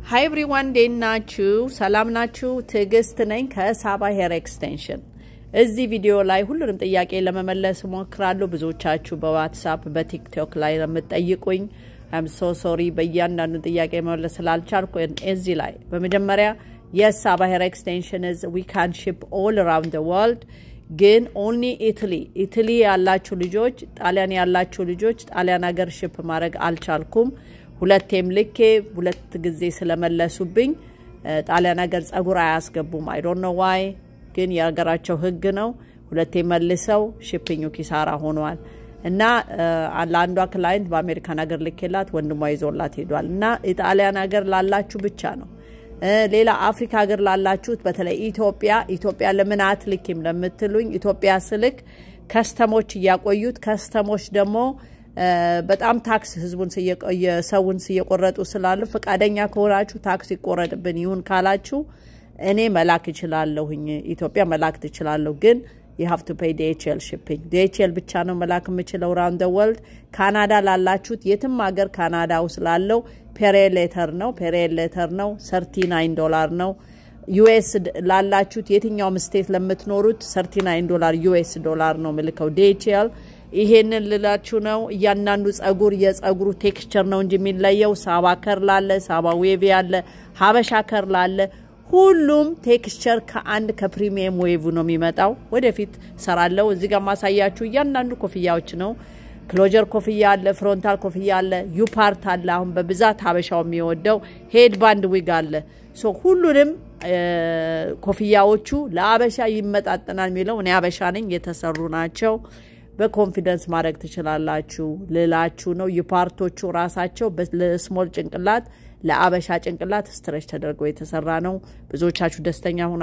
ሀይ ኤቭሪዋን እንዴት ናችሁ? ሰላም ናችሁ? ትዕግስት ነኝ ከሳባ ሄር ኤክስቴንሽን። እዚህ ቪዲዮ ላይ ሁሉንም ጥያቄ ለመመለስ እሞክራለሁ። ብዙዎቻችሁ በዋትሳፕ በቲክቶክ ላይ የምትጠይቁኝ አም ሶ ሶሪ በእያንዳንዱ ጥያቄ መመለስ ስላልቻልኩ እዚህ ላይ በመጀመሪያ የስ ሳባ ሄር ኤክስቴንሽን ዝ ዊ ካን ሺፕ ኦል አራውንድ ደ ወርልድ ግን ኦንሊ ኢትሊ ኢትሊ ያላችሁ ልጆች፣ ጣሊያን ያላችሁ ልጆች ጣሊያን ሀገር ሽፕ ማድረግ አልቻልኩም። ሁለቴም ልኬ ሁለት ጊዜ ስለመለሱብኝ ጣሊያን ሀገር ጸጉር አያስገቡም። አይ ዶንት ኖ ዋይ ግን የሀገራቸው ሕግ ነው። ሁለቴ መልሰው ሽፕኙ ኪሳራ ሆኗል እና ለአንዷ ክላይንት በአሜሪካን ሀገር ልኬላት ወንድሟ ይዞላት ሄዷል። እና የጣሊያን ሀገር ላላችሁ ብቻ ነው። ሌላ አፍሪካ ሀገር ላላችሁት በተለይ ኢትዮጵያ ኢትዮጵያ ለምን አትልኪም ለምትሉኝ ኢትዮጵያ ስልክ ከስተሞች እያቆዩት ከስተሞች ደግሞ በጣም ታክስ ህዝቡን ሰውን እየቆረጡ ስላሉ ፈቃደኛ ከሆናችሁ ታክስ ይቆረጥብን ይሁን ካላችሁ እኔ መላክ እችላለሁኝ። ኢትዮጵያ መላክ ትችላለሁ፣ ግን የሀፍ ቱ ፔይ ዲኤችኤል ሽፒንግ ዲኤችኤል ብቻ ነው መላክ የምችለው ራውንድ ወርልድ። ካናዳ ላላችሁት የትም ሀገር ካናዳ ውስጥ ላለው ፔሬል ሌተር ነው ፔሬል ሌተር ነው ሰርቲ ናይን ዶላር ነው። ዩኤስ ላላችሁት የትኛውም ስቴት ለምትኖሩት ሰርቲ ናይን ዶላር ዩኤስ ዶላር ነው ምልከው ዲኤችኤል ይሄንን ልላችሁ ነው። እያንዳንዱ ጸጉር የጸጉሩ ቴክስቸር ነው እንጂ የሚለየው ሳባ ከርል አለ፣ ሳባ ዌቭ አለ፣ ሀበሻ ከርል አለ። ሁሉም ቴክስቸር ከአንድ ከፕሪሚየም ዌቭ ነው የሚመጣው። ወደፊት ሰራለው። እዚህ ጋር ማሳያችሁ እያንዳንዱ ኮፍያዎች ነው። ክሎጀር ኮፍያ አለ፣ ፍሮንታል ኮፍያ አለ፣ ዩፓርት አለ። አሁን በብዛት ሀበሻው የሚወደው ሄድ ባንድ ዊግ አለ። ሶ ሁሉንም ኮፍያዎቹ ለአበሻ ይመጣጠናል የሚለው እኔ አበሻ ነኝ የተሰሩ ናቸው። በኮንፊደንስ ማድረግ ትችላላችሁ ልላችሁ ነው። የፓርቶቹ ራሳቸው ለስሞል ጭንቅላት ለአበሻ ጭንቅላት ስትረች ተደርጎ የተሰራ ነው። ብዙዎቻችሁ ደስተኛ ሆና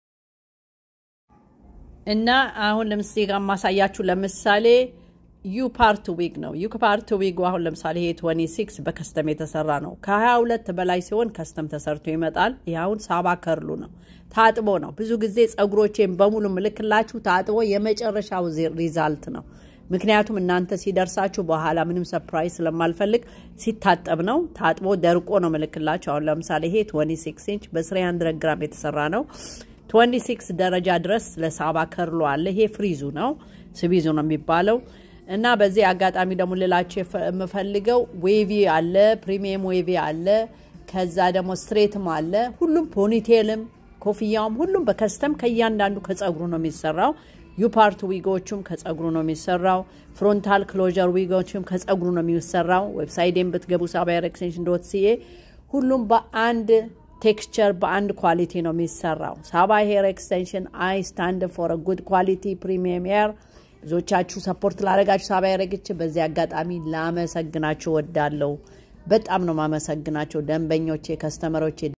እና አሁን ለምሳሌ ጋር ማሳያችሁ ለምሳሌ ዩ ፓርት ዊግ ነው። ዩ ፓርት ዊግ አሁን ለምሳሌ ይሄ 26 በከስተም የተሰራ ነው። ከ22 በላይ ሲሆን ከስተም ተሰርቶ ይመጣል። ይህ አሁን ሳባ ከርሉ ነው። ታጥቦ ነው። ብዙ ጊዜ ጸጉሮቼን በሙሉ ምልክላችሁ ታጥቦ የመጨረሻው ሪዛልት ነው። ምክንያቱም እናንተ ሲደርሳችሁ በኋላ ምንም ሰፕራይዝ ስለማልፈልግ ሲታጠብ ነው። ታጥቦ ደርቆ ነው ምልክላችሁ። አሁን ለምሳሌ ይሄ 26 ኢንች በ300 ግራም የተሰራ ነው። 26 ደረጃ ድረስ ለሳባ ከርሎ አለ። ይሄ ፍሪዙ ነው፣ ስቢዙ ነው የሚባለው እና በዚህ አጋጣሚ ደግሞ ልላቸው የምፈልገው ዌቪ አለ፣ ፕሪሚየም ዌቪ አለ፣ ከዛ ደግሞ ስትሬትም አለ። ሁሉም ፖኒቴልም ኮፍያውም ሁሉም በከስተም ከእያንዳንዱ ከጸጉሩ ነው የሚሰራው። ዩፓርት ዊጎቹም ከጸጉሩ ነው የሚሰራው። ፍሮንታል ክሎጀር ዊጎቹም ከጸጉሩ ነው የሚሰራው። ዌብሳይቴን ብትገቡ ሳባ ሄር ኤክስቴንሽን ዶት ሲኤ ሁሉም በአንድ ቴክስቸር በአንድ ኳሊቲ ነው የሚሰራው። ሳባ ሄር ኤክስቴንሽን አይ ስታንድ ፎር ጉድ ኳሊቲ ፕሪሚየም ሄር ብዙዎቻችሁ ሰፖርት ላደረጋችሁ ሳባ ያረግች በዚህ አጋጣሚ ላመሰግናችሁ ወዳለሁ። በጣም ነው ማመሰግናቸው ደንበኞቼ፣ ከስተመሮቼ